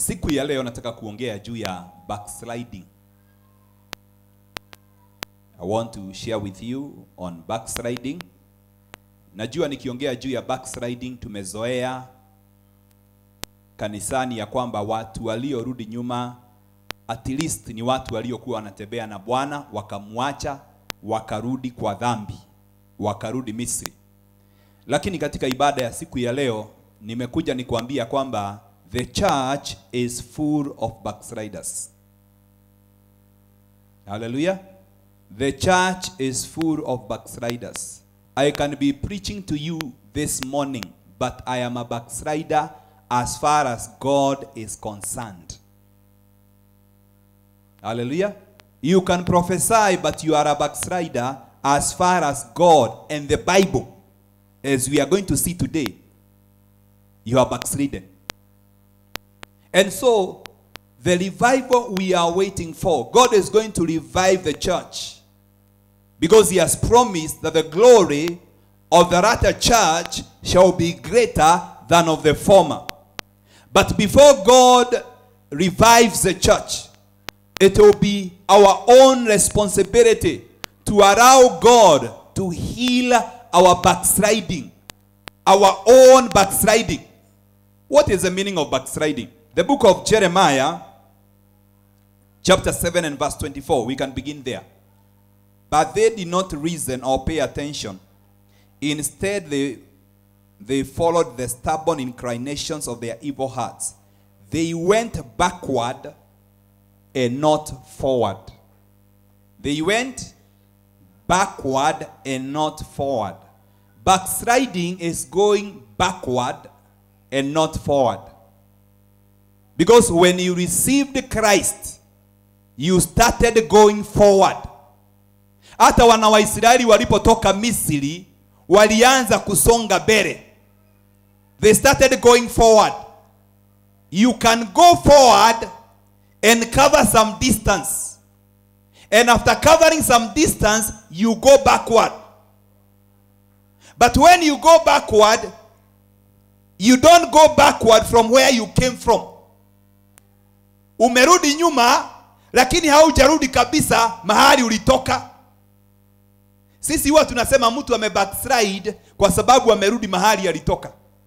Siku ya leo nataka kuongea juu ya backsliding. I want to share with you on backsliding. Najua nikiongea juu ya backsliding tumezoea kanisani ya kwamba watu waliorudi nyuma at least ni watu waliokuwa wanatembea na Bwana wakamwacha wakarudi kwa dhambi, wakarudi Misri. Lakini katika ibada ya siku ya leo nimekuja nikuambia kwamba the church is full of backsliders. Hallelujah. The church is full of backsliders. I can be preaching to you this morning, but I am a backslider as far as God is concerned. Hallelujah. You can prophesy, but you are a backslider as far as God and the Bible, as we are going to see today, you are backslidden. And so, the revival we are waiting for, God is going to revive the church because He has promised that the glory of the latter church shall be greater than of the former. But before God revives the church, it will be our own responsibility to allow God to heal our backsliding, our own backsliding. What is the meaning of backsliding? The book of Jeremiah, chapter 7 and verse 24, we can begin there. But they did not reason or pay attention. Instead, they, they followed the stubborn inclinations of their evil hearts. They went backward and not forward. They went backward and not forward. Backsliding is going backward and not forward. Because when you received Christ, you started going forward. Hata wana wa Israeli walipotoka Misri walianza kusonga mbele. They started going forward. You can go forward and cover some distance. And after covering some distance, you go backward. But when you go backward, you don't go backward from where you came from. Umerudi nyuma, lakini haujarudi kabisa mahali ulitoka. Sisi huwa tunasema mtu ame backslide kwa sababu amerudi mahali alitoka.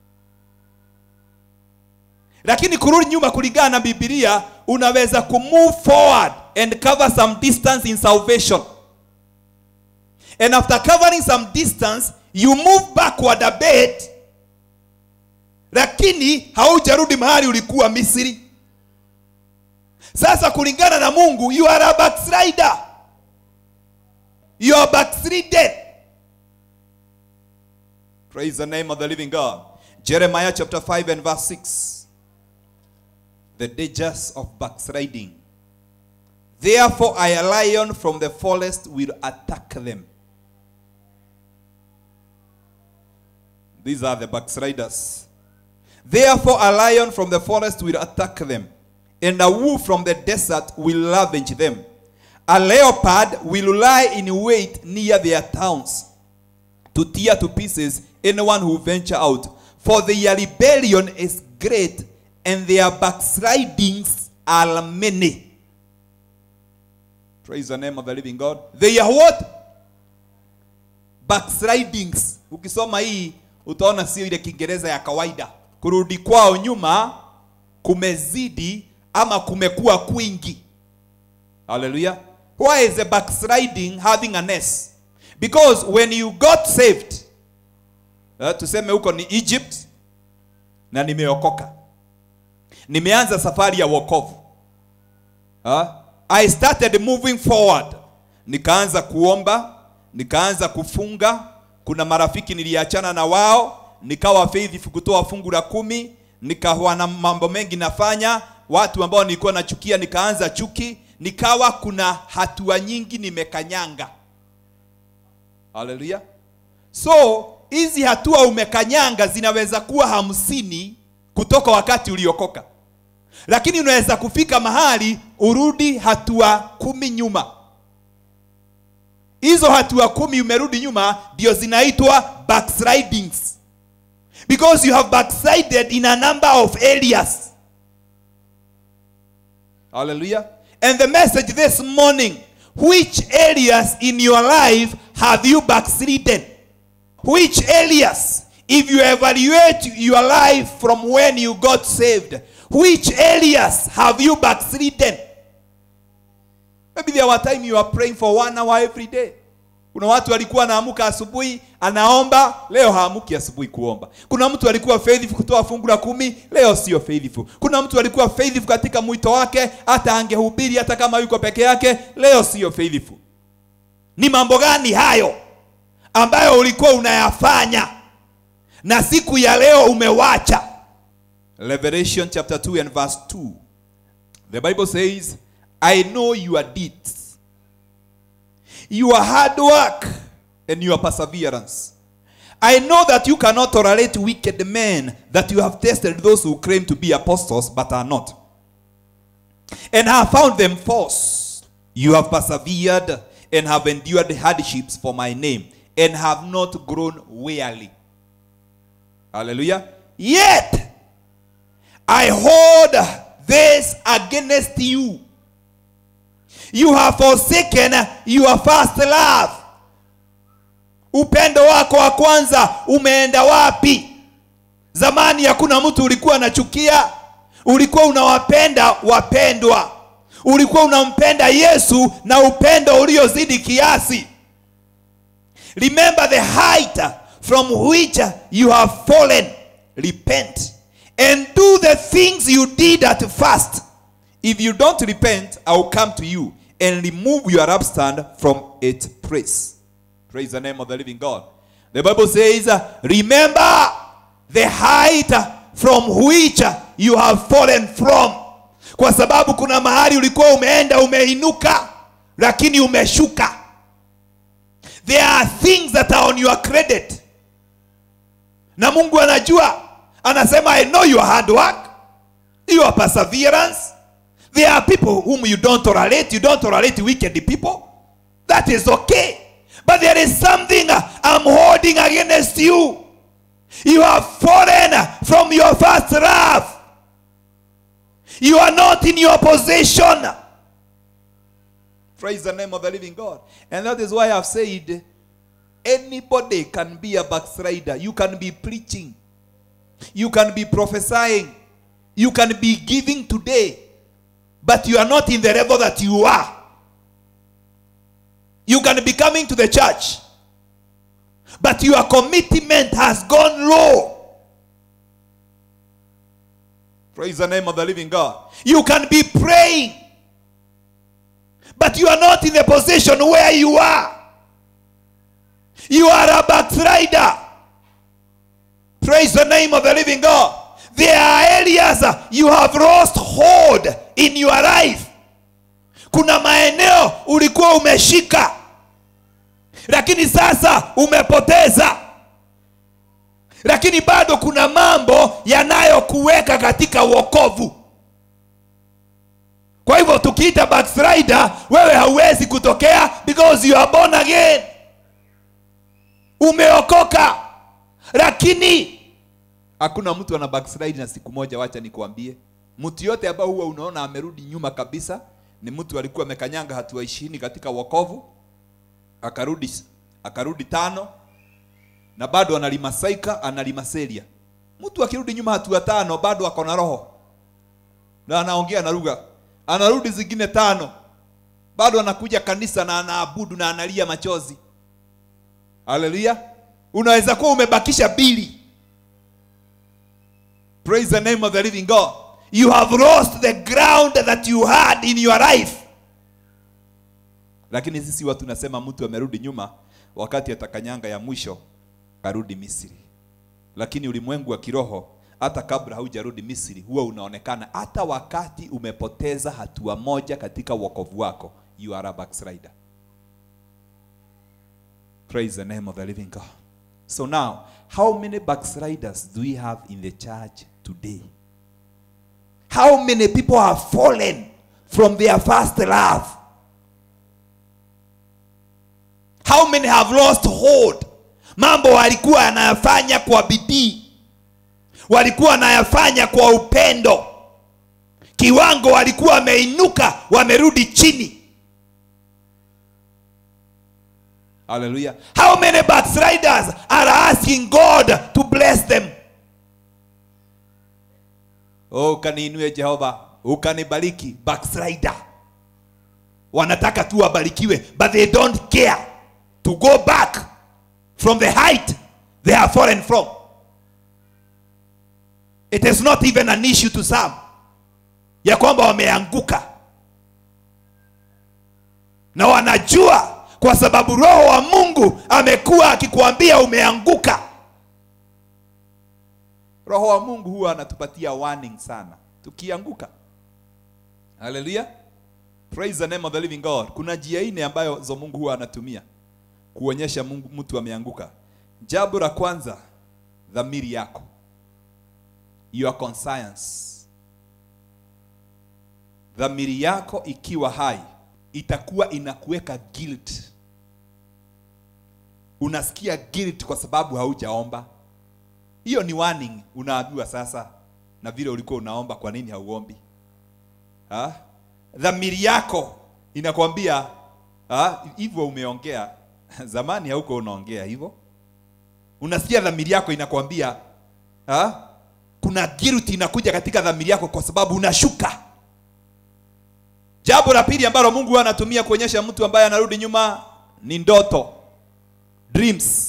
Lakini kurudi nyuma kulingana na Biblia, unaweza kumove forward and cover some distance in salvation. And after covering some distance, you move backward a bit, lakini haujarudi mahali ulikuwa Misri. Sasa kulingana na Mungu, you are a backslider. You are backslidden. Praise the name of the living God. Jeremiah chapter 5 and verse 6. The dangers of backsliding. Therefore, a lion from the forest will attack them. These are the backsliders. Therefore, a lion from the forest will attack them, and a wolf from the desert will ravage them. A leopard will lie in wait near their towns to tear to pieces anyone who venture out. For their rebellion is great, and their backslidings are many. Praise the name of the living God. They are what? Backslidings. Ukisoma hii utaona sio ile Kiingereza ya kawaida. Kurudi kwao nyuma kumezidi ama kumekuwa kwingi. Hallelujah. Why is the backsliding having an S? Because when you got saved, uh, tuseme huko ni Egypt na nimeokoka. Nimeanza safari ya wokovu. Uh, I started moving forward. Nikaanza kuomba, nikaanza kufunga. Kuna marafiki niliachana na wao, nikawa faithful kutoa fungu la kumi, nikawa na mambo mengi nafanya. Watu ambao nilikuwa nachukia nikaanza chuki, nikawa kuna hatua nyingi nimekanyanga. Haleluya! So hizi hatua umekanyanga zinaweza kuwa hamsini kutoka wakati uliokoka, lakini unaweza kufika mahali urudi hatua kumi nyuma. Hizo hatua kumi umerudi nyuma ndio zinaitwa backslidings, because you have backslided in a number of areas. Hallelujah. And the message this morning which areas in your life have you backslidden? Which areas, if you evaluate your life from when you got saved, which areas have you backslidden? Maybe there were time you are praying for one hour every day. Kuna watu walikuwa anaamuka asubuhi anaomba, leo haamuki asubuhi kuomba. Kuna mtu alikuwa faithful kutoa fungu la kumi, leo sio faithful. Kuna mtu alikuwa faithful katika mwito wake, hata angehubiri hata kama yuko peke yake, leo sio faithful. Ni mambo gani hayo ambayo ulikuwa unayafanya na siku ya leo umewacha? Revelation chapter 2 and verse 2. The Bible says, I know your deeds your hard work and your perseverance. I know that you cannot tolerate wicked men, that you have tested those who claim to be apostles but are not, and have found them false. You have persevered and have endured hardships for my name, and have not grown weary. Hallelujah. Yet I hold this against you. You have forsaken your first love. Upendo wako wa kwanza umeenda wapi? Zamani hakuna mtu ulikuwa unachukia, ulikuwa unawapenda wapendwa, ulikuwa unampenda Yesu na upendo uliozidi kiasi. Remember the height from which you have fallen. Repent and do the things you did at first. If you don't repent, I will come to you and remove your upstand from its place. Praise the name of the living God. The Bible says, Remember the height from which you have fallen from. Kwa sababu kuna mahali ulikuwa umeenda umeinuka, lakini umeshuka. There are things that are on your credit. Na Mungu anajua, anasema I know your hard work, your perseverance, There are people whom you don't tolerate. You don't tolerate wicked people. That is okay. But there is something I'm holding against you. You have fallen from your first love. You are not in your position. Praise the name of the living God. And that is why I've said anybody can be a backslider. You can be preaching. You can be prophesying. You can be giving today but you are not in the level that you are. You can be coming to the church, but your commitment has gone low. Praise the name of the living God. You can be praying, but you are not in the position where you are. You are a backslider. Praise the name of the living God. There are areas you have lost hold in your life. Kuna maeneo ulikuwa umeshika, lakini sasa umepoteza. Lakini bado kuna mambo yanayokuweka katika wokovu. Kwa hivyo tukiita backslider, wewe hauwezi kutokea because you are born again. Umeokoka, lakini hakuna mtu ana backslide na siku moja. Wacha nikuambie, mtu yote ambao huwa unaona amerudi nyuma kabisa ni mtu alikuwa amekanyanga hatua ishirini katika wokovu, akarudi akarudi tano na bado analimasaika analimaseria. Mtu akirudi nyuma hatua tano bado ako na roho na anaongea na lugha, anarudi zingine tano bado anakuja kanisa na anaabudu na analia machozi. Haleluya! Unaweza kuwa umebakisha bili. Praise the name of the living God. You have lost the ground that you had in your life. Lakini sisi watu tunasema mtu amerudi nyuma wakati atakanyanga ya mwisho karudi Misri. Lakini ulimwengu wa kiroho hata kabla haujarudi Misri huwa unaonekana hata wakati umepoteza hatua moja katika wokovu wako, you are a backslider. Praise the name of the living God. So now, how many backsliders do we have in the church today? How many people have fallen from their first love? How many have lost hold? Mambo walikuwa wanayafanya kwa bidii, walikuwa wanayafanya kwa upendo, kiwango walikuwa wameinuka wamerudi chini haleluya how many backsliders are asking god to bless them oh ukaniinue jehova ukanibariki backslider wanataka tu wabarikiwe but they don't care to go back from the height they are fallen from it is not even an issue to some ya kwamba wameanguka na wanajua kwa sababu roho wa mungu amekuwa akikuambia umeanguka roho wa mungu huwa anatupatia warning sana tukianguka haleluya praise the name of the living god kuna njia nne ambayo zo mungu huwa anatumia kuonyesha mungu mtu ameanguka jambo la kwanza dhamiri yako your conscience dhamiri yako ikiwa hai itakuwa inakuweka guilt unasikia guilt kwa sababu haujaomba hiyo ni warning unaambiwa sasa na vile ulikuwa unaomba kwa nini hauombi ha? dhamiri yako inakwambia ha? hivyo umeongea zamani hauko unaongea hivyo unasikia dhamiri yako inakwambia ha? kuna guilt inakuja katika dhamiri yako kwa sababu unashuka jambo la pili ambalo mungu huwa anatumia kuonyesha mtu ambaye anarudi nyuma ni ndoto dreams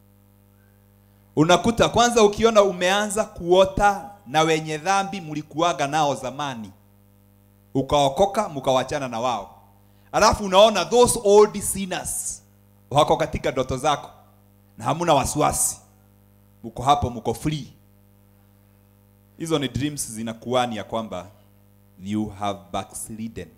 unakuta kwanza ukiona umeanza kuota na wenye dhambi mlikuaga nao zamani ukaokoka mkawachana na wao alafu unaona those old sinners wako katika ndoto zako na hamuna wasiwasi mko hapo mko free hizo ni dreams zinakuani ya kwamba you have backslidden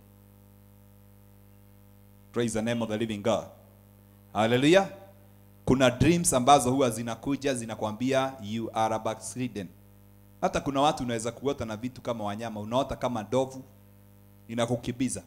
praise the name of the living god haleluya kuna dreams ambazo huwa zinakuja zinakwambia you are a backslidden hata kuna watu unaweza kuota na vitu kama wanyama unaota kama ndovu inakukibiza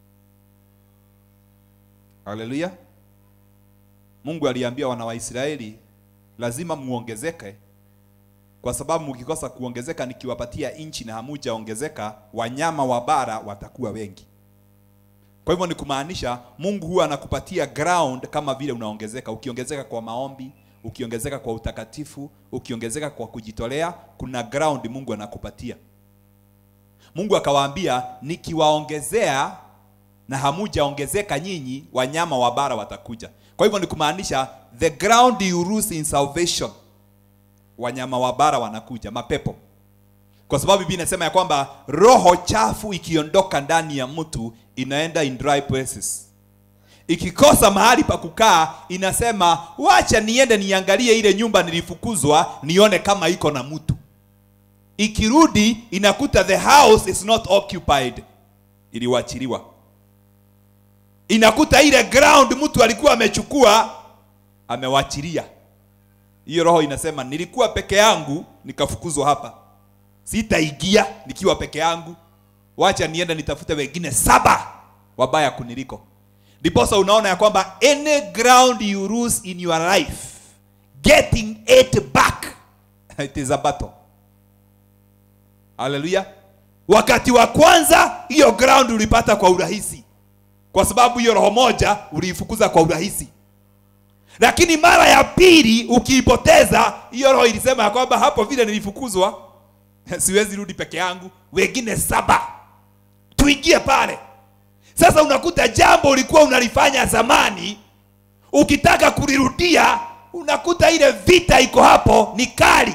haleluya mungu aliambia wana wa israeli lazima muongezeke kwa sababu mkikosa kuongezeka nikiwapatia nchi na hamujaongezeka wanyama wa bara watakuwa wengi kwa hivyo ni kumaanisha mungu huwa anakupatia ground kama vile unaongezeka ukiongezeka kwa maombi ukiongezeka kwa utakatifu ukiongezeka kwa kujitolea kuna ground mungu anakupatia mungu akawaambia nikiwaongezea na hamujaongezeka nyinyi wanyama wa bara watakuja kwa hivyo ni kumaanisha the ground you lose in salvation wanyama wa bara wanakuja mapepo kwa sababu bibi inasema ya kwamba roho chafu ikiondoka ndani ya mtu inaenda in dry places ikikosa mahali pa kukaa inasema wacha niende niangalie ile nyumba nilifukuzwa nione kama iko na mtu ikirudi inakuta the house is not occupied iliwachiliwa inakuta ile ground mtu alikuwa amechukua amewachilia hiyo roho inasema nilikuwa peke yangu nikafukuzwa hapa sitaingia nikiwa peke yangu wacha nienda nitafute wengine saba wabaya kuniliko ndiposa unaona ya kwamba any ground you lose in your life getting it back it is a battle haleluya wakati wa kwanza hiyo ground ulipata kwa urahisi kwa sababu hiyo roho moja uliifukuza kwa urahisi lakini mara ya pili ukiipoteza hiyo roho ilisema ya kwamba hapo vile nilifukuzwa siwezi rudi peke yangu wengine saba tuingie pale sasa unakuta jambo ulikuwa unalifanya zamani ukitaka kulirudia unakuta ile vita iko hapo ni kali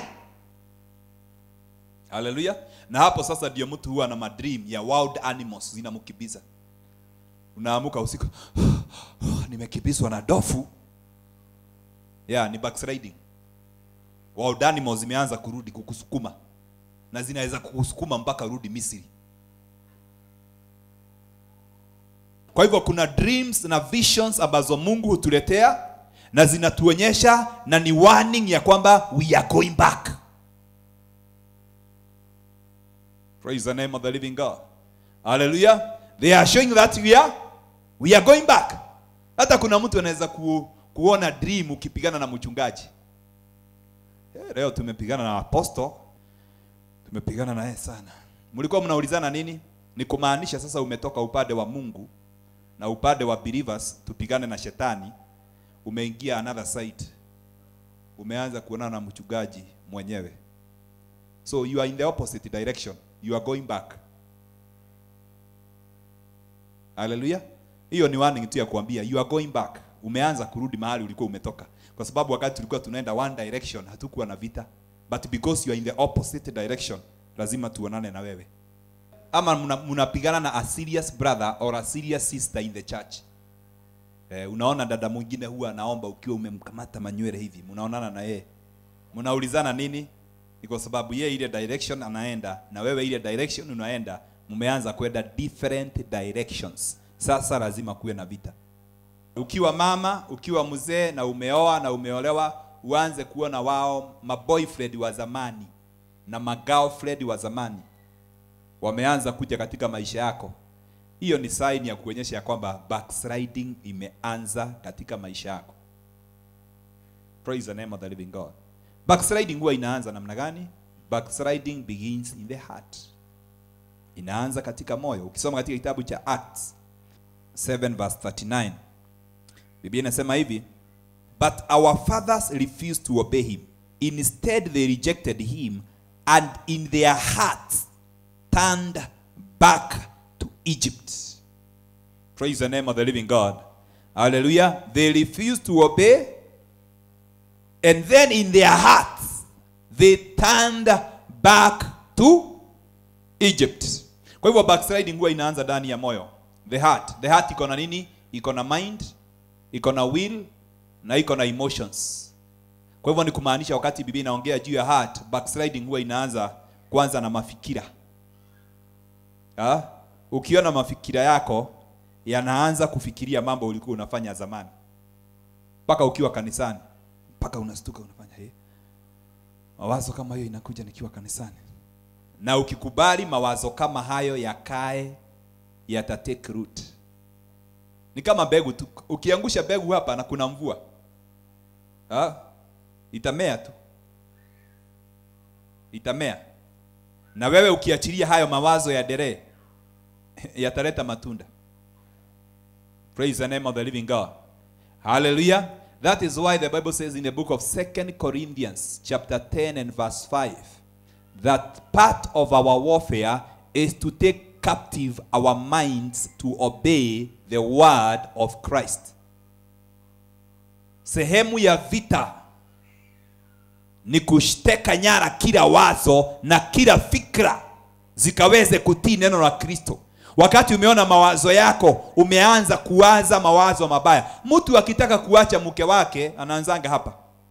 haleluya na hapo sasa ndio mtu huwa na madream ya wild animals zinamkibiza unaamuka usiku nimekibizwa na dofu yeah, ni backsliding wild animals zimeanza kurudi kukusukuma na zinaweza kukusukuma mpaka rudi misri kwa hivyo kuna dreams na visions ambazo mungu hutuletea na zinatuonyesha na ni warning ya kwamba we are going back praise the name of the living god hallelujah they are showing that we are we are going back hata kuna mtu anaweza ku, kuona dream ukipigana na mchungaji Eh, leo tumepigana na apostle tumepigana naye sana mlikuwa mnaulizana nini ni kumaanisha sasa umetoka upande wa mungu na upande wa believers tupigane na shetani umeingia another side umeanza kuonana na mchungaji mwenyewe so you are in the opposite direction you are going back haleluya hiyo ni warning tu ya kuambia you are going back umeanza kurudi mahali ulikuwa umetoka kwa sababu wakati tulikuwa tunaenda one direction hatukuwa na vita but because you are in the opposite direction lazima tuonane na wewe ama mna- mnapigana na a serious brother or a serious sister in the church eh, unaona dada mwingine huwa anaomba ukiwa umemkamata manywele hivi mnaonana na yeye mnaulizana nini ni kwa sababu yeye ile direction anaenda na wewe ile direction unaenda mmeanza kwenda different directions sasa lazima kuwe na vita ukiwa mama ukiwa mzee na umeoa na umeolewa uanze kuona wao maboyfriend wa zamani na magirlfriend wa zamani wameanza kuja katika maisha yako hiyo ni sign ya kuonyesha ya kwamba backsliding imeanza katika maisha yako praise the name of the living god backsliding huwa inaanza namna gani backsliding begins in the heart inaanza katika moyo ukisoma katika kitabu cha acts 7 verse 39 biblia inasema hivi but our fathers refused to obey him instead they rejected him and in their hearts turned back to egypt praise the name of the living god hallelujah they refused to obey and then in their hearts they turned back to egypt kwa hivyo backsliding huwa inaanza ndani ya moyo the heart the heart iko na nini iko na mind iko na will na iko na emotions kwa hivyo ni kumaanisha wakati biblia inaongea juu ya heart backsliding huwa inaanza kwanza na mafikira ha? ukiona mafikira yako yanaanza kufikiria mambo ulikuwa unafanya zamani mpaka ukiwa kanisani mpaka unastuka unafanya hey. mawazo kama hiyo inakuja nikiwa kanisani na ukikubali mawazo kama hayo yakae yatatake root ni kama mbegu tu ukiangusha mbegu hapa na kuna mvua ha? itamea tu itamea na wewe ukiachilia hayo mawazo ya deree yataleta matunda praise the name of the living god hallelujah that is why the bible says in the book of second corinthians chapter 10 and verse 5 that part of our warfare is to take captive our minds to obey the word of christ sehemu ya vita ni kushteka nyara kila wazo na kila fikra zikaweze kutii neno la kristo wakati umeona mawazo yako umeanza kuwaza mawazo mabaya mtu akitaka kuacha mke wake anaanzanga hapa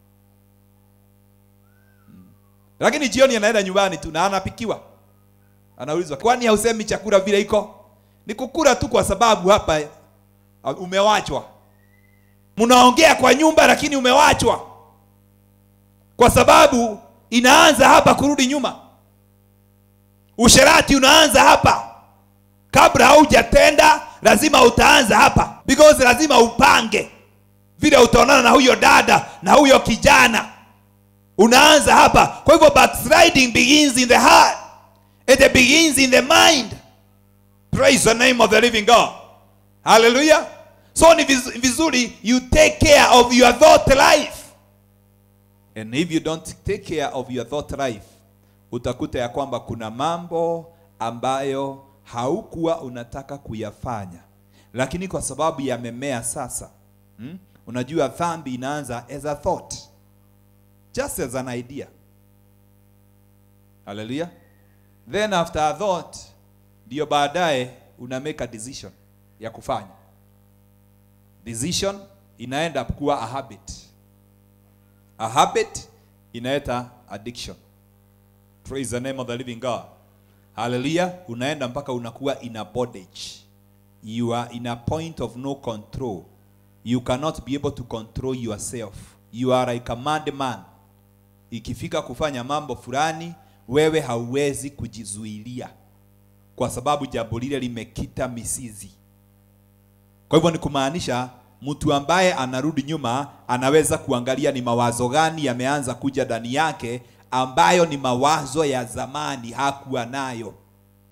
Mm. lakini jioni anaenda nyumbani tu na anapikiwa anaulizwa kwani hausemi chakula vile iko ni kukula tu kwa sababu hapa uh, umewachwa mnaongea kwa nyumba lakini umewachwa kwa sababu inaanza hapa kurudi nyuma usherati unaanza hapa kabla haujatenda lazima utaanza hapa because lazima upange vile utaonana na huyo dada na huyo kijana unaanza hapa kwa hivyo backsliding begins in the heart it begins in the mind praise the name of the living god hallelujah so ni viz- vizuri you take care of your thought life and if you don't take care of your thought life utakuta ya kwamba kuna mambo ambayo haukuwa unataka kuyafanya lakini kwa sababu yamemea sasa hmm? unajua dhambi inaanza as a thought just as an idea haleluya then after a thought ndio baadaye una make a decision ya kufanya decision inaenda kuwa a habit a habit inaeta addiction praise the name of the living god haleluya unaenda mpaka unakuwa in a bondage you are in a point of no control you cannot be able to control yourself you are like a mad man ikifika kufanya mambo fulani wewe hauwezi kujizuilia kwa sababu jambo lile limekita misizi kwa hivyo ni kumaanisha mtu ambaye anarudi nyuma anaweza kuangalia ni mawazo gani yameanza kuja ndani yake ambayo ni mawazo ya zamani hakuwa nayo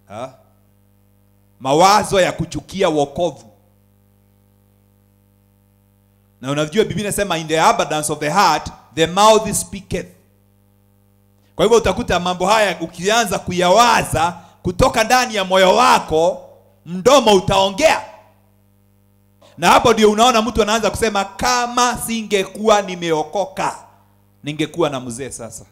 ha? mawazo ya kuchukia wokovu na unajua biblia inasema in the abundance of the heart the mouth speaketh kwa hivyo utakuta mambo haya ukianza kuyawaza kutoka ndani ya moyo wako mdomo utaongea na hapo ndio unaona mtu anaanza kusema kama singekuwa nimeokoka ningekuwa na mzee sasa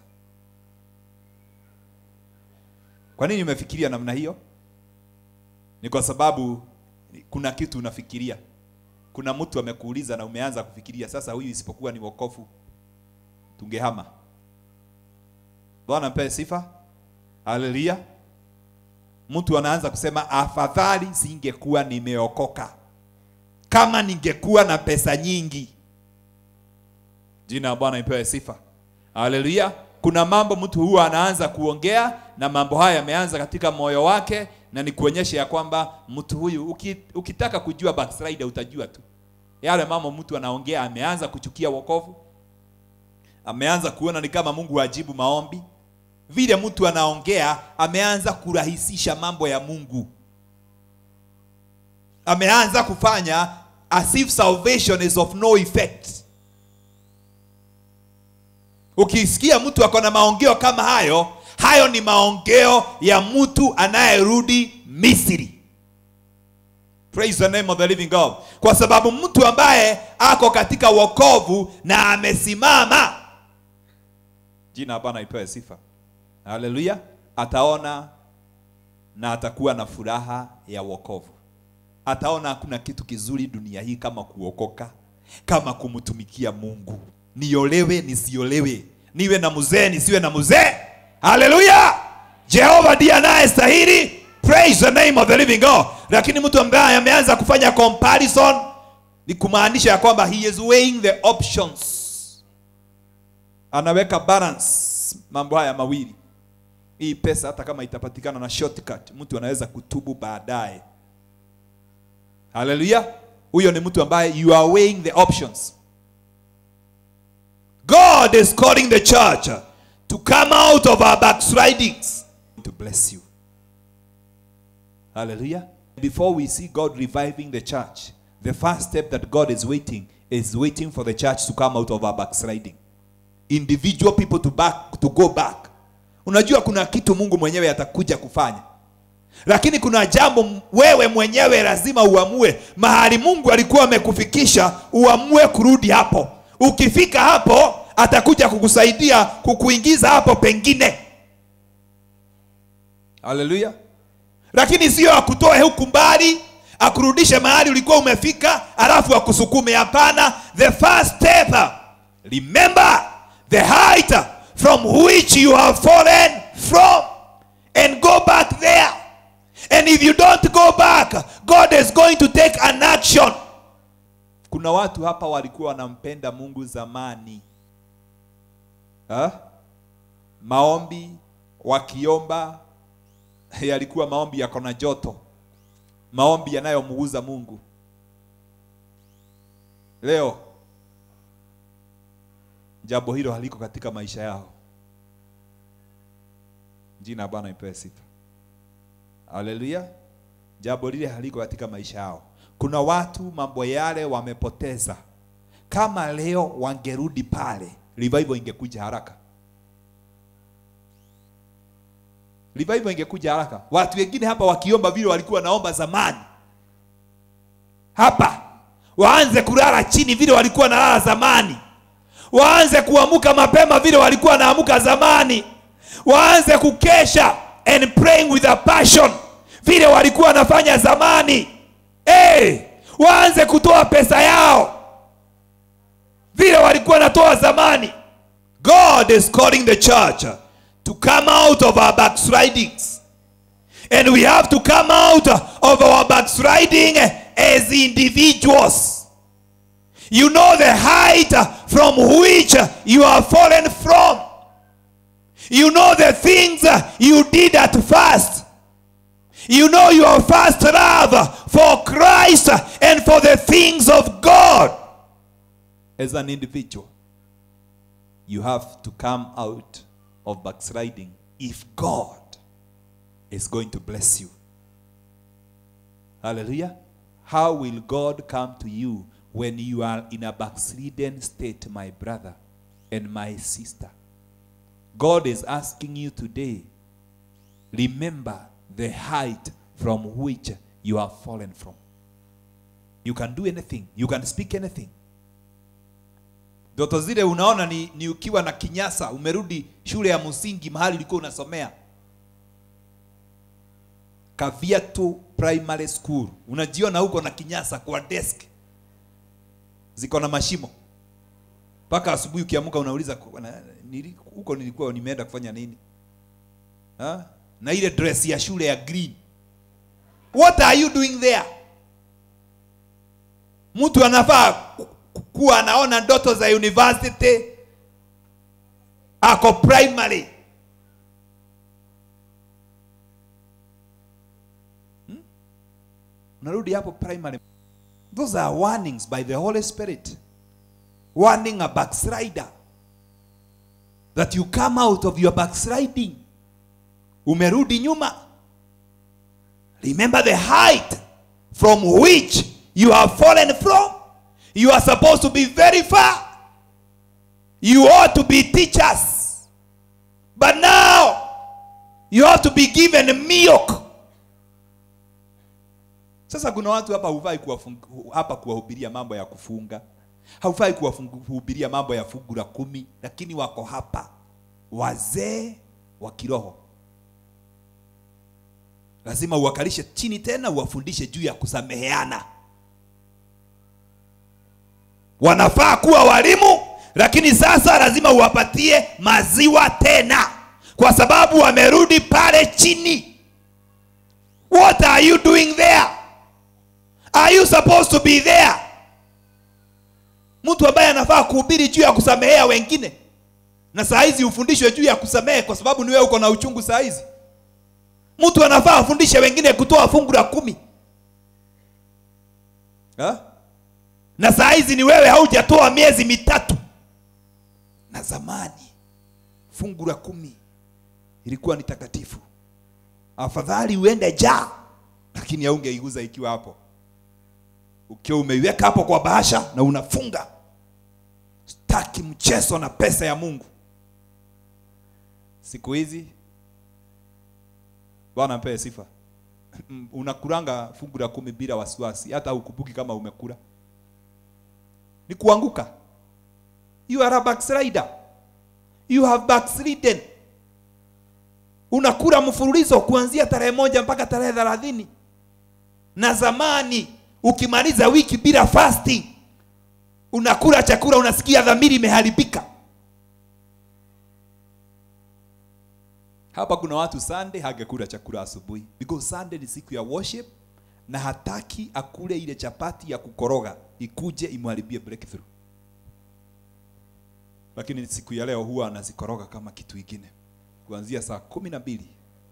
kwa nini umefikiria namna hiyo ni kwa sababu kuna kitu unafikiria kuna mtu amekuuliza na umeanza kufikiria sasa huyu isipokuwa ni wokofu tungehama bwana mpe sifa haleluya mtu anaanza kusema afadhali singekuwa nimeokoka kama ningekuwa na pesa nyingi jina la bwana ipewe sifa haleluya kuna mambo mtu huwa anaanza kuongea na mambo haya yameanza katika moyo wake na ni kuonyesha ya kwamba mtu huyu uki, ukitaka kujua backslider utajua tu yale mambo mtu anaongea ameanza kuchukia wokovu ameanza kuona ni kama mungu ajibu maombi vile mtu anaongea ameanza kurahisisha mambo ya mungu ameanza kufanya as if salvation is of no effect ukisikia mtu ako na maongeo kama hayo hayo ni maongeo ya mtu anayerudi misri praise the name of the living god kwa sababu mtu ambaye ako katika wokovu na amesimama jina bwana ipewe sifa haleluya ataona na atakuwa na furaha ya wokovu ataona hakuna kitu kizuri dunia hii kama kuokoka kama kumtumikia mungu niolewe nisiolewe niwe na mzee nisiwe na mzee haleluya jehova ndiye anayestahili praise the name of the living god lakini mtu ambaye ameanza kufanya comparison ni kumaanisha ya kwamba he is weighing the options anaweka balance mambo haya mawili hii pesa hata kama itapatikana na shortcut mtu anaweza kutubu baadaye haleluya huyo ni mtu ambaye you are weighing the options god is calling the church to come out of our backslidings to bless you hallelujah before we see god reviving the church the first step that god is waiting is waiting for the church to come out of our backsliding individual people to back to go back unajua kuna kitu mungu mwenyewe atakuja kufanya lakini kuna jambo wewe mwenyewe lazima uamue mahali mungu alikuwa amekufikisha uamue kurudi hapo ukifika hapo atakuja kukusaidia kukuingiza hapo pengine haleluya lakini sio akutoe huku mbali akurudishe mahali ulikuwa umefika alafu akusukume hapana the first step remember the height from which you have fallen from and go back there and if you don't go back god is going to take an action kuna watu hapa walikuwa wanampenda mungu zamani ha? maombi wakiomba yalikuwa maombi yako na joto maombi yanayomuuza mungu leo jambo hilo haliko katika maisha yao jina la bwana ipewe sifa haleluya jambo lile haliko katika maisha yao kuna watu mambo yale wamepoteza kama leo wangerudi pale revival ingekuja haraka revival ingekuja haraka watu wengine hapa wakiomba vile walikuwa naomba zamani hapa waanze kulala chini vile walikuwa nalala zamani waanze kuamuka mapema vile walikuwa naamuka zamani waanze kukesha and praying with a passion vile walikuwa wanafanya zamani hey, waanze kutoa pesa yao vile walikuwa wanatoa zamani god is calling the church to come out of our backslidings and we have to come out of our backsliding as individuals you know the height from which you are fallen from you know the things you did at first you know your first love for Christ and for the things of God. As an individual, you have to come out of backsliding if God is going to bless you. Hallelujah. How will God come to you when you are in a backslidden state, my brother and my sister? God is asking you today, remember the height from which you have fallen from. You can do anything, you can speak anything. Ndoto zile unaona ni, ni ukiwa na kinyasa, umerudi shule ya msingi mahali ulikuwa unasomea Kaviatu Primary School, unajiona huko na kinyasa kwa desk ziko na mashimo, mpaka asubuhi ukiamka unauliza "Kwa- na- nili- huko nilikuwa nimeenda kufanya nini ha? na ile dress ya shule ya green. What are you doing there? Mtu anafaa ku- ku- kuwa anaona ndoto za university, ako primary unarudi hapo primary those are warnings by the holy spirit warning a backslider that you come out of your backsliding umerudi nyuma remember the height from which you have fallen from you are supposed to be very far you ought to be teachers but now you ought to be given milk sasa kuna watu hapa hufai kuwafung- hapa kuwahubiria mambo ya kufunga, haufai kuwahubiria mambo ya fungu la kumi, lakini wako hapa wazee wa kiroho. Lazima uwakalishe chini tena, uwafundishe juu ya kusameheana. Wanafaa kuwa walimu, lakini sasa lazima uwapatie maziwa tena, kwa sababu wamerudi pale chini. What are you doing there? Are you supposed to be there? Mtu ambaye anafaa kuhubiri juu ya kusamehea wengine, na saa hizi ufundishwe juu ya kusamehe kwa sababu ni wewe uko na uchungu saa hizi. Mtu anafaa afundishe wengine kutoa fungu la kumi ha? na saa hizi ni wewe haujatoa miezi mitatu. Na zamani fungu la kumi ilikuwa ni takatifu, afadhali uende jaa, lakini haungeiguza ikiwa hapo ukiwa umeiweka hapo kwa bahasha na unafunga. Sitaki mchezo na pesa ya Mungu. Siku hizi Bwana mpee sifa. Unakuranga fungu la kumi bila wasiwasi, hata ukumbuki kama umekula. Ni kuanguka. You are a backslider. You have backslidden. Unakula mfululizo kuanzia tarehe moja mpaka tarehe thelathini na zamani ukimaliza wiki bila fasting unakula chakula unasikia dhamiri imeharibika hapa kuna watu sunday hangekula chakula asubuhi because sunday ni siku ya worship na hataki akule ile chapati ya kukoroga ikuje imharibie breakthrough lakini siku ya leo huwa anazikoroga kama kitu ingine kuanzia saa kumi na mbili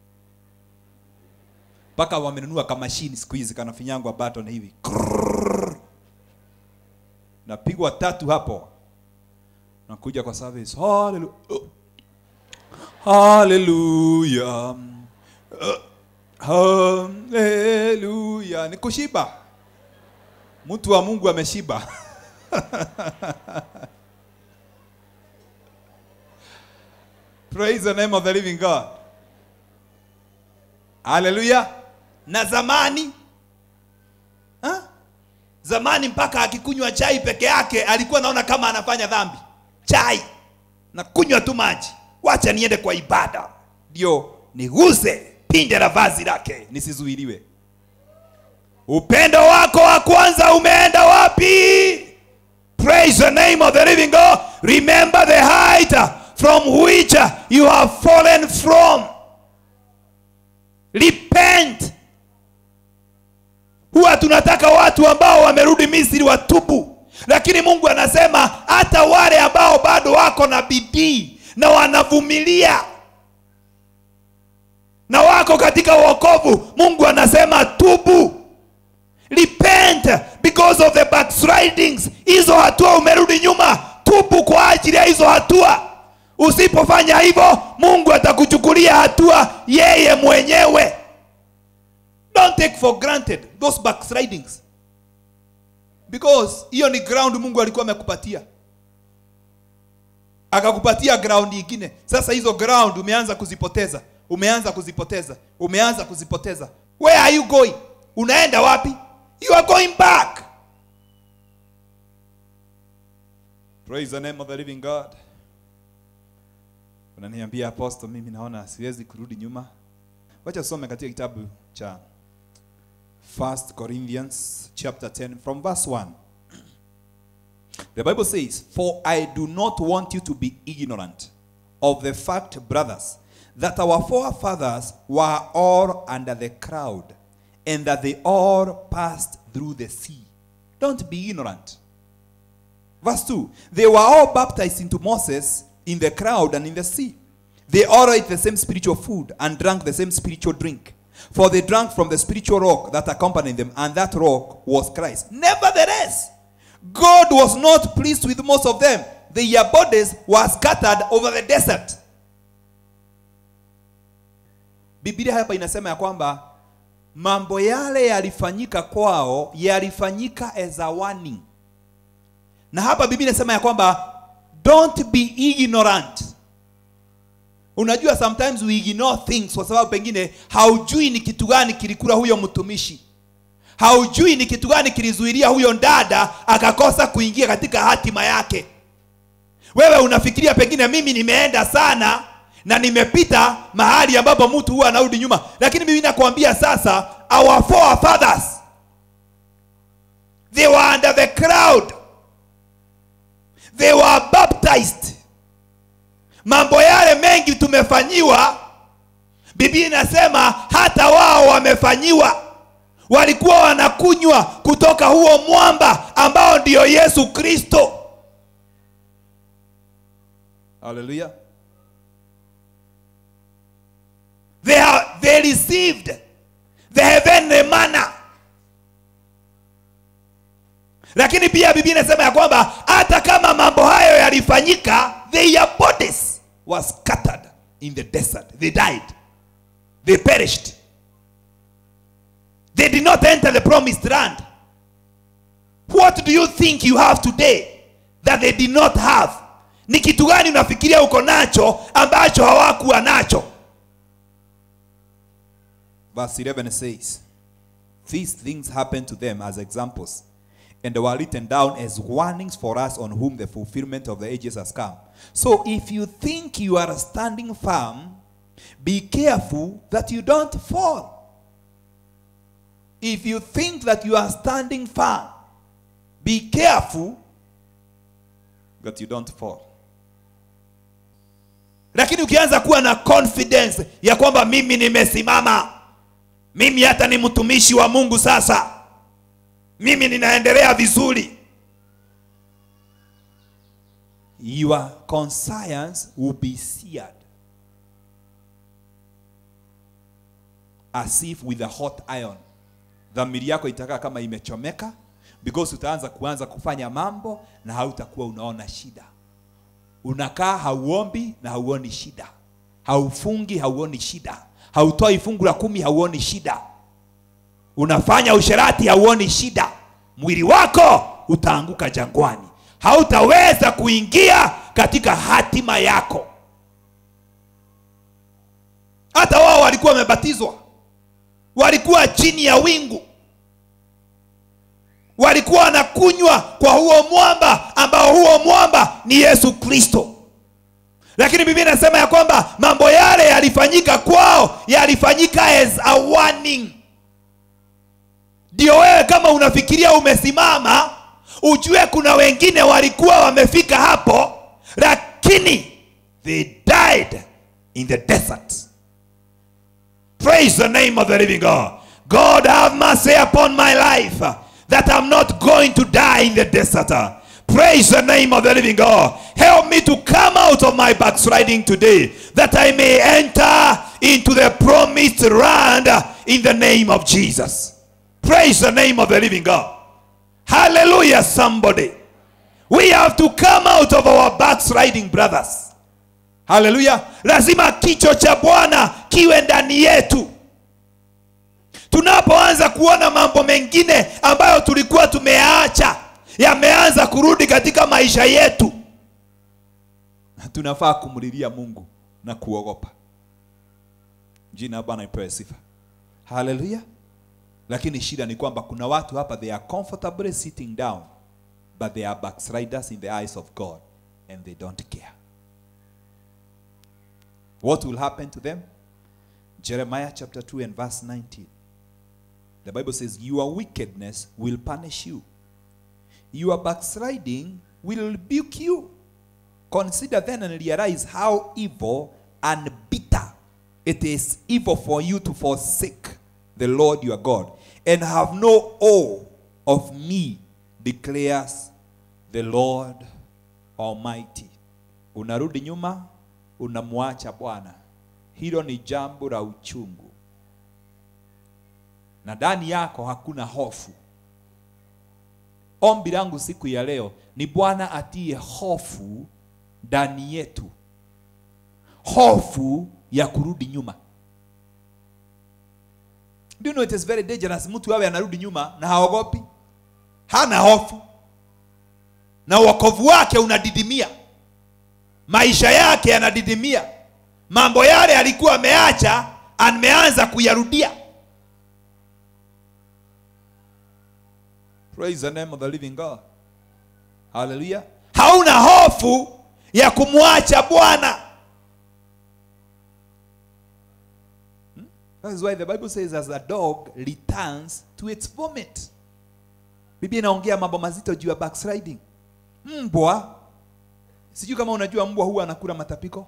mpaka wamenunua kamashini siku hizi kanafinyangwa button hivi Krrrr. napigwa tatu hapo nakuja kwa service haleluya oh. haleluya Uh, haleluya ni kushiba mtu wa mungu ameshiba praise the name of the living god haleluya na zamani ha? zamani mpaka akikunywa chai peke yake alikuwa naona kama anafanya dhambi chai na kunywa tu maji wacha niende kwa ibada ndio niguse pinde la vazi lake nisizuiliwe upendo wako wa kwanza umeenda wapi praise the name of the living god remember the height from which you have fallen from repent huwa tunataka watu ambao wamerudi misri watubu lakini mungu anasema hata wale ambao bado wako na bidii na wanavumilia na wako katika wokovu mungu anasema tubu repent because of the backslidings hizo hatua umerudi nyuma tubu kwa ajili ya hizo hatua usipofanya hivyo mungu atakuchukulia hatua yeye mwenyewe don't take for granted those backslidings because hiyo ni ground mungu alikuwa amekupatia akakupatia ground ingine sasa hizo ground umeanza kuzipoteza umeanza kuzipoteza umeanza kuzipoteza where are you going unaenda wapi you are going back praise the name of the living god unaniambia apostle mimi naona siwezi kurudi nyuma wacha usome katika kitabu cha 1 corinthians chapter 10 from verse 1 The Bible says, For I do not want you to be ignorant of the fact, brothers, that our forefathers were all under the crowd, and that they all passed through the sea. Don't be ignorant. Verse 2 They were all baptized into Moses in the crowd and in the sea. They all ate the same spiritual food and drank the same spiritual drink. For they drank from the spiritual rock that accompanied them, and that rock was Christ. Nevertheless, God was not pleased with most of them. Their bodies were scattered over the desert. Biblia hapa inasema ya kwamba mambo yale yalifanyika kwao yalifanyika as a warning. Na hapa Biblia inasema ya kwamba don't be ignorant. Unajua sometimes we ignore things kwa sababu pengine haujui ni kitu gani kilikula huyo mtumishi haujui ni kitu gani kilizuilia huyo dada akakosa kuingia katika hatima yake wewe unafikiria pengine mimi nimeenda sana na nimepita mahali ambapo mtu huwa anarudi nyuma lakini mimi nakwambia sasa our forefathers they were under the crowd they were baptized mambo yale mengi tumefanyiwa biblia inasema hata wao wamefanyiwa walikuwa wanakunywa kutoka huo mwamba ambao ndio yesu kristo haleluya they, are, they received the heavenly manna lakini pia biblia inasema ya kwamba hata kama mambo hayo yalifanyika their bodies were scattered in the desert they died they perished they did not enter the promised land what do you think you have today that they did not have ni kitu gani unafikiria uko nacho ambacho hawakuwa nacho verse 11 says these things happened to them as examples and they were written down as warnings for us on whom the fulfillment of the ages has come so if you think you are standing firm be careful that you don't fall if you think that you are standing firm, be careful that you don't fall. Lakini ukianza kuwa na confidence ya kwamba mimi nimesimama, mimi hata ni mtumishi wa Mungu sasa, mimi ninaendelea vizuri, your conscience will be seared as if with a hot iron dhamiri yako itakaa kama imechomeka because utaanza kuanza kufanya mambo na hautakuwa unaona shida unakaa hauombi na hauoni shida haufungi hauoni shida hautoi fungu la kumi hauoni shida unafanya usherati hauoni shida mwili wako utaanguka jangwani hautaweza kuingia katika hatima yako hata wao walikuwa wamebatizwa walikuwa chini ya wingu walikuwa wanakunywa kwa huo mwamba ambao huo mwamba ni yesu kristo lakini biblia inasema ya kwamba mambo yale yalifanyika kwao yalifanyika as a warning ndio wewe kama unafikiria umesimama ujue kuna wengine walikuwa wamefika hapo lakini they died in the desert Praise the name of the living God. God have mercy upon my life that I'm not going to die in the desert. Praise the name of the living God. Help me to come out of my backsliding today that I may enter into the promised land in the name of Jesus. Praise the name of the living God. Hallelujah, somebody. We have to come out of our backsliding, brothers. haleluya lazima kicho cha bwana kiwe ndani yetu tunapoanza kuona mambo mengine ambayo tulikuwa tumeyaacha yameanza kurudi katika maisha yetu tunafaa kumlilia mungu na kuogopa jina la bwana ipewe sifa haleluya lakini shida ni kwamba kuna watu hapa they are comfortably sitting down but they are backsliders in the eyes of god and they don't care what will happen to them jeremiah chapter 2 and verse 19 the bible says your wickedness will punish you your backsliding will rebuke you consider then and realize how evil and bitter it is evil for you to forsake the lord your god and have no awe of me declares the lord almighty unarudi nyuma unamwacha bwana hilo ni jambo la uchungu na ndani yako hakuna hofu ombi langu siku ya leo ni bwana atie hofu ndani yetu hofu ya kurudi nyuma Do you know it is very dangerous mtu awe anarudi nyuma na haogopi hana hofu na wokovu wake unadidimia maisha yake yanadidimia mambo yale alikuwa ameacha ameanza kuyarudia praise the name of the living god haleluya hauna hofu ya kumwacha bwana Hmm? That is why the Bible says as a dog returns to its vomit. Biblia inaongea mambo mazito juu ya backsliding. Mbwa, sijui kama unajua mbwa huwa anakula matapiko.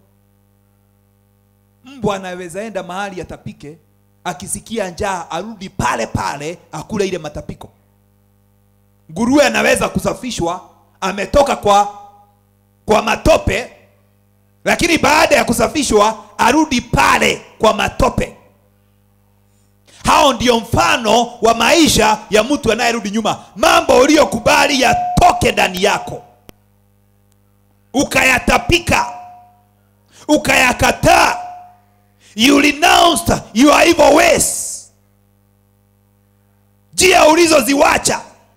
Mbwa anaweza enda mahali atapike, akisikia njaa arudi pale pale akule ile matapiko. Nguruwe anaweza kusafishwa, ametoka kwa kwa matope, lakini baada ya kusafishwa arudi pale kwa matope. Hao ndio mfano wa maisha ya mtu anayerudi nyuma. Mambo uliyokubali yatoke ndani yako, ukayatapika, ukayakataa, you renounced your evil ways, njia ulizoziwacha.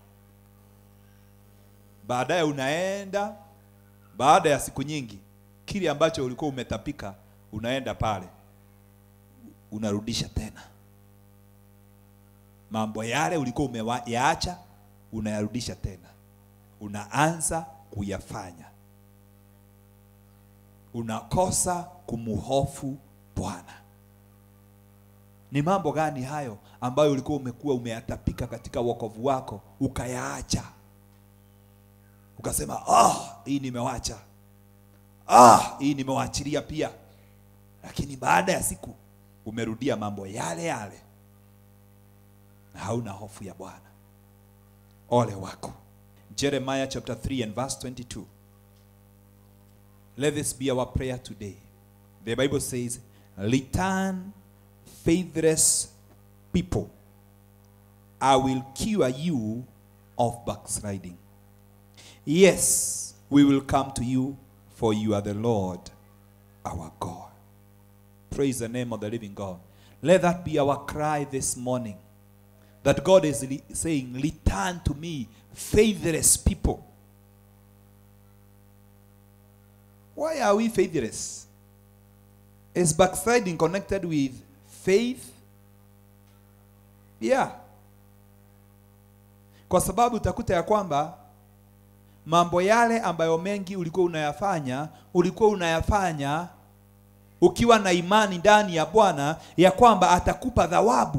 Baadaye unaenda, baada ya siku nyingi, kile ambacho ulikuwa umetapika, unaenda pale unarudisha tena mambo yale ulikuwa umeyaacha unayarudisha tena unaanza kuyafanya unakosa kumhofu bwana ni mambo gani hayo ambayo ulikuwa umekuwa umeyatapika katika wokovu wako ukayaacha ukasema ah hii nimewacha ah hii nimewaachilia pia lakini baada ya siku umerudia mambo yale yale na hauna hofu ya bwana ole wako jeremiah chapter 3 and verse 22 let this be our prayer today the bible says return faithless people i will cure you of backsliding yes we will come to you for you are the lord our god praise the name of the living god let that be our cry this morning that God is re- saying, Return to me, faithless people. Why are we faithless? Is backsliding connected with faith? Yeah. Kwa sababu utakuta ya kwamba mambo yale ambayo mengi ulikuwa unayafanya, ulikuwa unayafanya ukiwa na imani ndani ya Bwana ya kwamba atakupa thawabu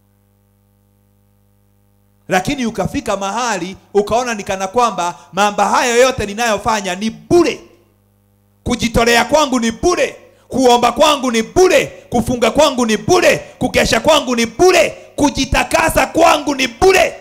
lakini ukafika mahali ukaona ni kana kwamba mambo hayo yote ninayofanya ni bure kujitolea kwangu ni bure kuomba kwangu ni bure kufunga kwangu ni bure kukesha kwangu ni bure kujitakasa kwangu ni bure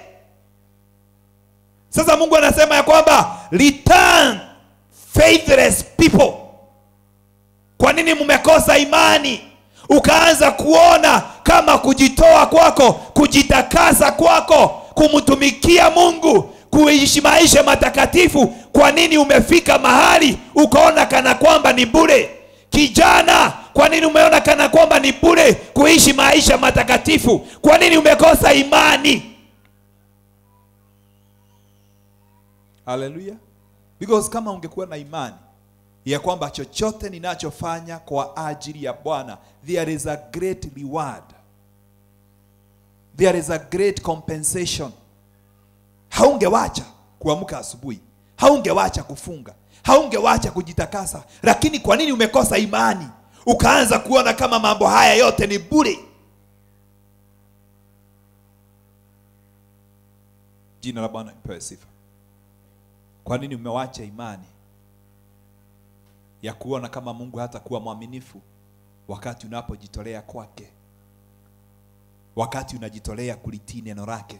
sasa mungu anasema ya kwamba return faithless people kwa nini mmekosa imani ukaanza kuona kama kujitoa kwako kujitakasa kwako kumtumikia mungu kuishi maisha matakatifu kwa nini umefika mahali ukaona kana kwamba ni bure kijana kwa nini umeona kana kwamba ni bure kuishi maisha matakatifu kwa nini umekosa imani haleluya because kama ungekuwa na imani ya kwamba chochote ninachofanya kwa ajili ya bwana there is a great reward there is a great compensation haungewacha kuamka asubuhi haungewacha kufunga haungewacha kujitakasa lakini kwa nini umekosa imani ukaanza kuona kama mambo haya yote ni bure jina la bwana lipewe sifa kwa nini umewacha imani ya kuona kama mungu hata kuwa mwaminifu wakati unapojitolea kwake wakati unajitolea kulitii neno lake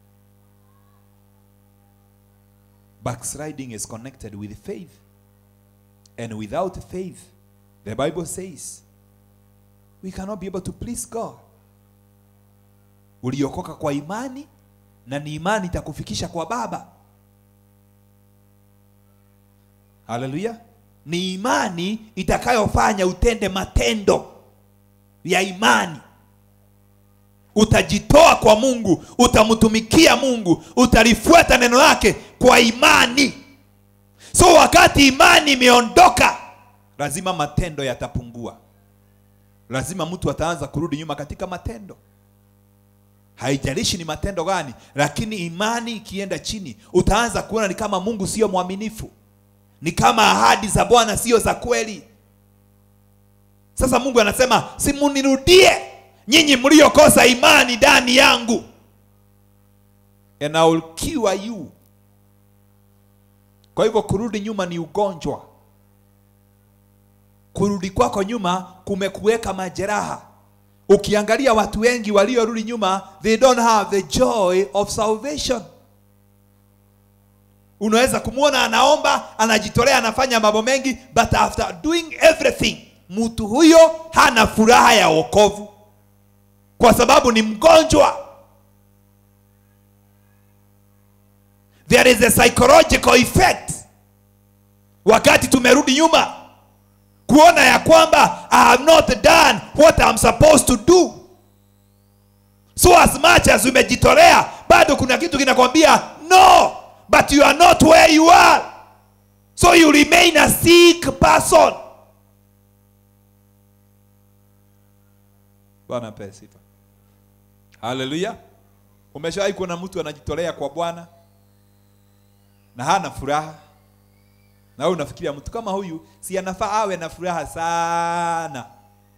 backsliding is connected with faith and without faith the bible says we cannot be able to please god uliokoka kwa imani na ni imani itakufikisha kwa baba haleluya ni imani itakayofanya utende matendo ya imani utajitoa kwa mungu utamtumikia mungu utalifuata neno lake kwa imani so wakati imani imeondoka lazima matendo yatapungua lazima mtu ataanza kurudi nyuma katika matendo haijalishi ni matendo gani lakini imani ikienda chini utaanza kuona ni kama mungu sio mwaminifu ni kama ahadi za bwana sio za kweli sasa mungu anasema simunirudie nyinyi mliokosa imani ndani yangu and I will cure you kwa hivyo kurudi nyuma ni ugonjwa kurudi kwako nyuma kumekuweka majeraha ukiangalia watu wengi waliorudi nyuma they don't have the joy of salvation unaweza kumwona anaomba anajitolea anafanya mambo mengi but after doing everything mtu huyo hana furaha ya wokovu kwa sababu ni mgonjwa there is a psychological effect wakati tumerudi nyuma kuona ya kwamba i have not done what I'm supposed to do so as much as umejitolea bado kuna kitu kinakwambia no but you are not where you are so you remain a sick person bwana apewe sifa haleluya umeshawahi kuona mtu anajitolea kwa bwana na hana furaha na wewe unafikiria mtu kama huyu si anafaa awe na furaha sana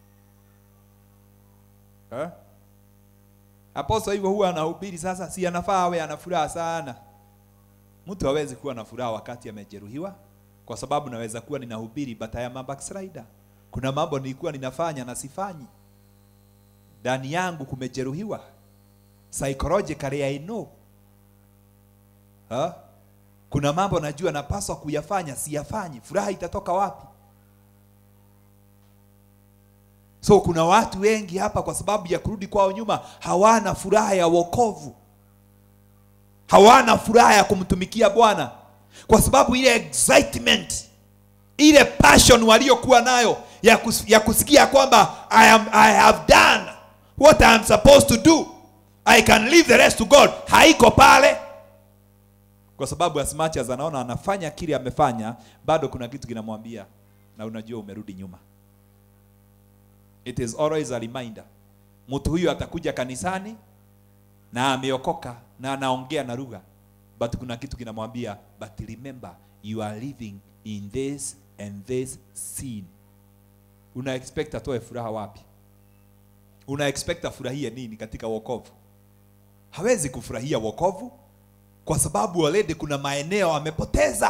eh? aposto hivyo huwa anahubiri sasa si anafaa awe ana furaha sana mtu hawezi kuwa na furaha wakati amejeruhiwa kwa sababu naweza kuwa ninahubiri but I am a backslider kuna mambo nilikuwa ninafanya na sifanyi ndani yangu kumejeruhiwa psychologically I know ha? kuna mambo najua napaswa kuyafanya siyafanyi furaha itatoka wapi so kuna watu wengi hapa kwa sababu ya kurudi kwao nyuma hawana furaha ya wokovu hawana furaha ya kumtumikia bwana kwa sababu ile excitement ile passion waliokuwa nayo ya, kus, ya kusikia kwamba I, am, I have done what I am supposed to do I can leave the rest to God haiko pale kwa sababu as much as anaona anafanya kile amefanya bado kuna kitu kinamwambia na unajua umerudi nyuma it is always a reminder mtu huyu atakuja kanisani na ameokoka na anaongea na lugha but kuna kitu kinamwambia but remember you are living in this and this sin una expect atoe furaha wapi una expect afurahie nini katika wokovu hawezi kufurahia wokovu kwa sababu already kuna maeneo amepoteza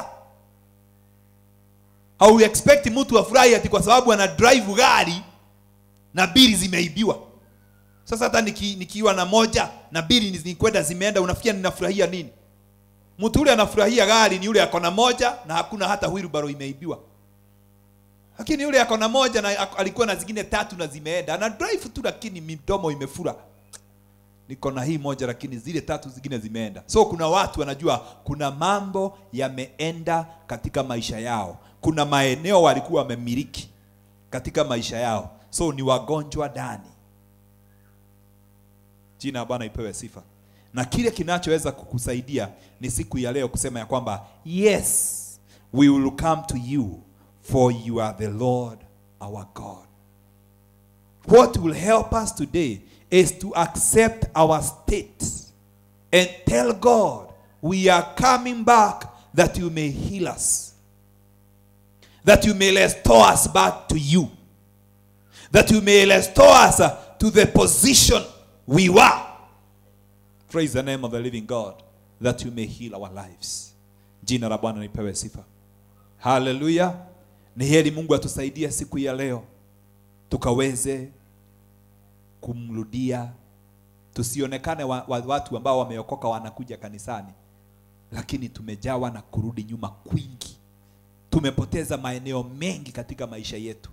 au expect mtu afurahi ati kwa sababu ana drive gari na bili zimeibiwa sasa hata niki, nikiwa na moja na bili nikwenda zimeenda unafikia ninafurahia nini mtu ule anafurahia gari ni yule ako na moja na hakuna hata wheelbarrow imeibiwa lakini yule ako na moja na alikuwa na zingine tatu na zimeenda ana drive tu lakini midomo imefura niko na hii moja lakini zile tatu zingine zimeenda so kuna watu wanajua kuna mambo yameenda katika maisha yao kuna maeneo walikuwa wamemiliki katika maisha yao so ni wagonjwa ndani jina la bwana ipewe sifa na kile kinachoweza kukusaidia ni siku ya leo kusema ya kwamba yes we will come to you for you are the lord our god what will help us today is to accept our state and tell god we are coming back that you may heal us that you may restore us back to you that you may restore us uh, to the position we were praise the name of the living god that you may heal our lives jina la bwana lipewe sifa haleluya ni heri mungu atusaidie siku ya leo tukaweze kumrudia tusionekane wa, wa, watu ambao wameokoka wanakuja kanisani lakini tumejawa na kurudi nyuma kwingi tumepoteza maeneo mengi katika maisha yetu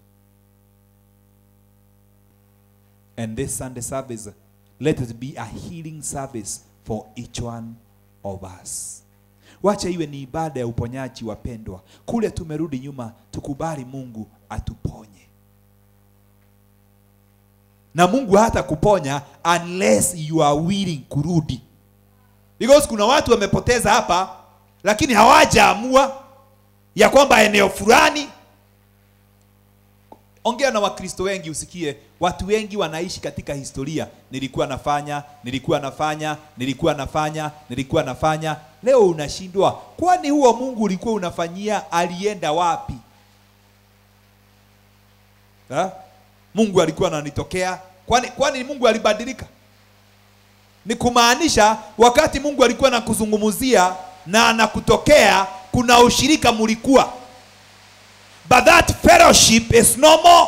and this sunday service let it be a healing service for each one of us wacha iwe ni ibada ya uponyaji wapendwa kule tumerudi nyuma tukubali mungu atuponye na mungu hata kuponya unless you are willing kurudi because kuna watu wamepoteza hapa lakini hawajaamua ya kwamba eneo fulani ongea na wakristo wengi usikie watu wengi wanaishi katika historia nilikuwa nafanya nilikuwa nafanya nilikuwa nafanya nilikuwa nafanya leo unashindwa kwani huo mungu ulikuwa unafanyia alienda wapi ha? mungu alikuwa ananitokea kwani kwani mungu alibadilika ni kumaanisha wakati mungu alikuwa anakuzungumzia na anakutokea kuna ushirika mulikuwa but that fellowship is no more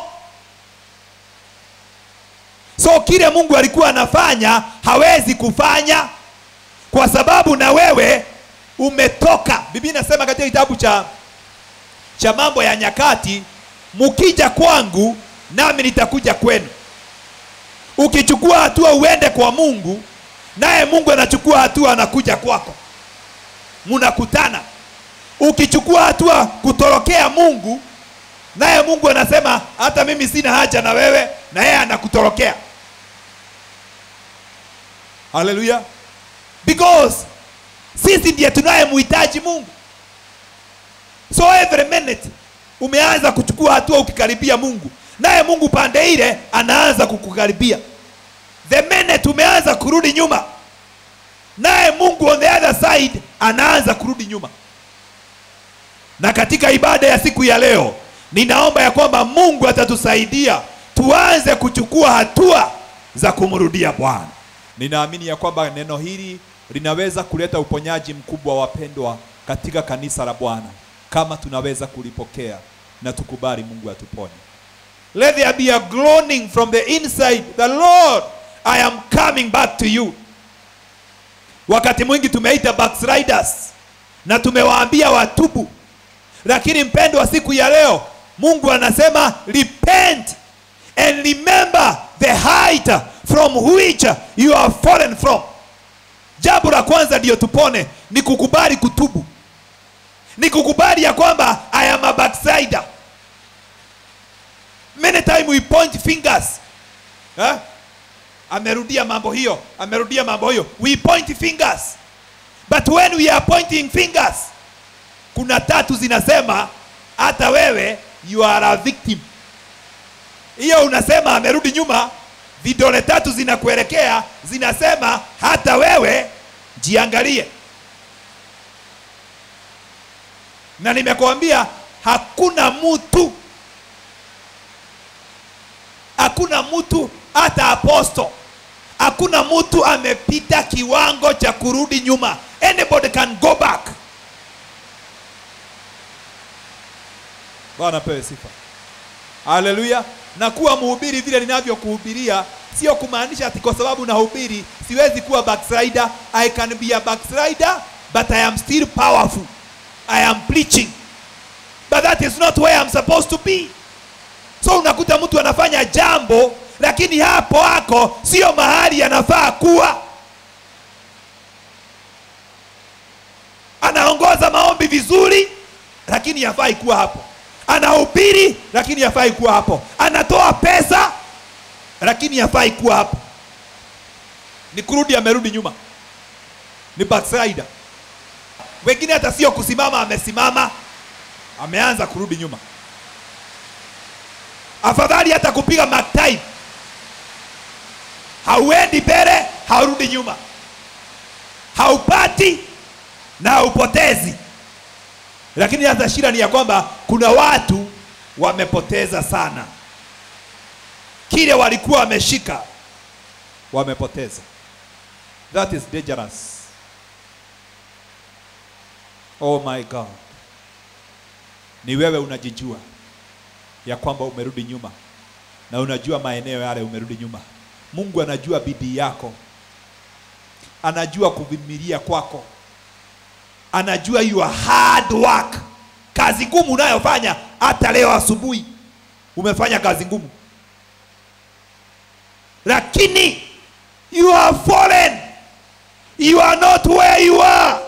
so kile mungu alikuwa anafanya hawezi kufanya kwa sababu na wewe umetoka biblia inasema katika kitabu cha cha mambo ya nyakati mukija kwangu nami nitakuja kwenu ukichukua hatua uende kwa mungu naye mungu anachukua hatua anakuja kwako mnakutana ukichukua hatua kutorokea mungu naye mungu anasema hata mimi sina haja na wewe na yeye anakutorokea haleluya because sisi ndiye tunayemhitaji mungu so every minute umeanza kuchukua hatua ukikaribia mungu naye mungu pande ile anaanza kukukaribia the minute umeanza kurudi nyuma naye mungu on the other side anaanza kurudi nyuma na katika ibada ya siku ya leo ninaomba ya kwamba mungu atatusaidia tuanze kuchukua hatua za kumrudia bwana ninaamini ya kwamba neno hili linaweza kuleta uponyaji mkubwa wapendwa katika kanisa la bwana kama tunaweza kulipokea na tukubali mungu atuponye let there be a groaning from the inside the lord i am coming back to you wakati mwingi tumeita backsliders na tumewaambia watubu lakini mpendo wa siku ya leo mungu anasema repent and remember the height from which you are fallen from jambo la kwanza ndiyo tupone ni kukubali kutubu ni kukubali ya kwamba i am a backslider many time we point fingers eh? amerudia mambo hiyo amerudia mambo hiyo we point fingers but when we are pointing fingers kuna tatu zinasema hata wewe you are a victim hiyo unasema amerudi nyuma vidole tatu zinakuelekea zinasema hata wewe jiangalie na nimekuambia hakuna mtu hakuna mtu hata aposto hakuna mtu amepita kiwango cha kurudi nyuma anybody can go back bwana pewe sifa haleluya na kuwa mhubiri vile ninavyokuhubiria sio kumaanisha ati kwa sababu nahubiri siwezi kuwa backslider i can be a backslider but i am still powerful i am preaching but that is not where i'm supposed to be so unakuta mtu anafanya jambo lakini hapo hako sio mahali anafaa kuwa anaongoza maombi vizuri lakini hafai kuwa hapo anahubiri lakini hafai kuwa hapo anatoa pesa lakini hafai kuwa hapo ni kurudi amerudi nyuma ni backslider wengine hata sio kusimama amesimama ameanza kurudi nyuma afadhali hata kupiga maktai hauendi mbele haurudi nyuma haupati na haupotezi lakini hata shida ni ya kwamba kuna watu wamepoteza sana kile walikuwa wameshika wamepoteza that is dangerous oh my god ni wewe unajijua ya kwamba umerudi nyuma na unajua maeneo yale umerudi nyuma mungu anajua bidii yako anajua kuvumilia kwako anajua your hard work kazi ngumu unayofanya hata leo asubuhi umefanya kazi ngumu lakini you are fallen you are not where you are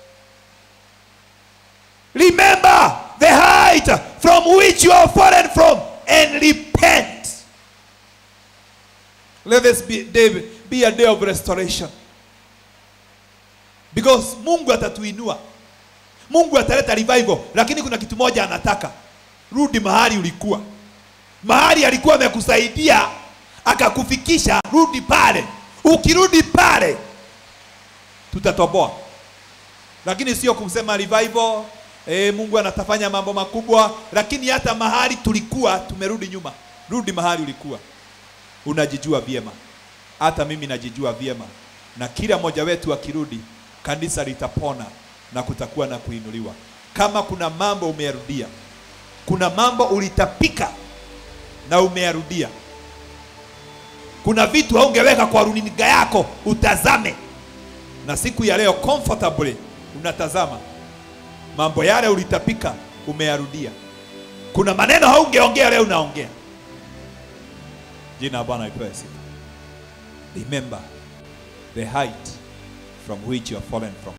remember the height from which you are fallen from and repent let this be, day, be a day of restoration because mungu atatuinua mungu ataleta revival lakini kuna kitu moja anataka rudi mahali ulikuwa mahali alikuwa amekusaidia akakufikisha rudi pale ukirudi pale tutatoboa lakini sio kumsema revival e, mungu anatafanya mambo makubwa lakini hata mahali tulikuwa tumerudi nyuma rudi mahali ulikuwa unajijua vyema hata mimi najijua vyema na kila mmoja wetu akirudi kanisa litapona na kutakuwa na kuinuliwa kama kuna mambo umeyarudia kuna mambo ulitapika na umeyarudia kuna vitu haungeweka kwa runinga yako utazame na siku ya leo comfortably unatazama mambo yale ulitapika umeyarudia kuna maneno haungeongea leo unaongea jina la bwana lipewe sifa remember the height from which you are fallen from